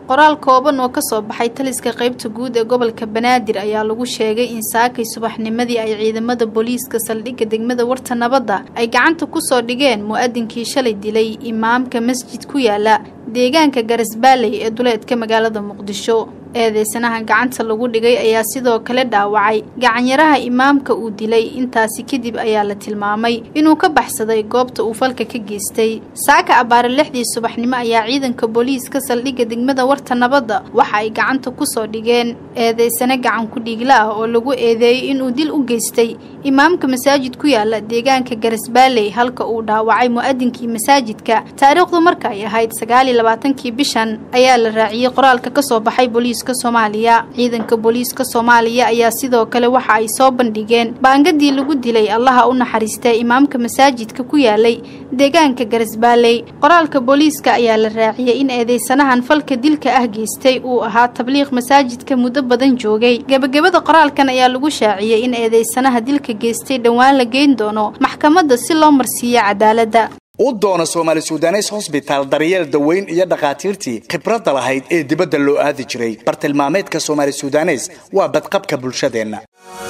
qoraal kooban oo kasoo baxay taliska qaybta guud ee gobolka banaadir ayaa lagu sheegay in saakay subaxnimadii ay ciidamada booliiska saldhigga degmada warta nabadda ay gacanta kusoo dhigeen mu-adinkii shalay dilay imaamka masjid ku yaala deegaanka garasbaaley ee duleedka magaalada muqdisho eedeysanaha gacanta lagu dhigay ayaa sidoo kale dhaawacay gacanyaraha imaamka uu dilay intaasi kadib ayaa la tilmaamay inuu ka baxsaday goobta uu falka ka geystay saaka abbaare lixdii subaxnimo ayaa ciidanka booliiska saldhigga degmada warta nabadda waxa ay gacanta kusoo dhigeen eedeysane gacan ku-dhiigla ah oo lagu eedeeyey inuu dil u geystay imaamka masaajid ku yaala deegaanka garasbaaley halka uu dhaawacay mu-adinkii masaajidka taariikhdu marka ay ahayd sagaaliyo labaatankii bishan ayaa la raaciyey qoraalka kasoo baxay booliiska soomaaliya ciidanka booliiska soomaaliya ayaa sidoo kale waxa ay soo bandhigeen baangadii lagu dilay allaha u naxariistay imaamka masaajidka ku yaalay deegaanka garasbaaley qoraalka booliiska ayaa la raaciyey in eedeysanahan falka dilka ah geystay uu ahaa tabliiq masaajidka muddo badan joogay gebagabada qoraalkan ayaa lagu shaaciyey in eedeysanaha dilka geystay dhowaan la geyn doono maxkamadda si loo marsiiyo cadaaladda u doono soomaali sudanes hosbitaal daryeel daweyn iyo dhakhaatiirtii khibradda lahayd ee dibadda loo aadi jiray bartilmaameedka soomaali sudanes waa badqabka bulshadeenna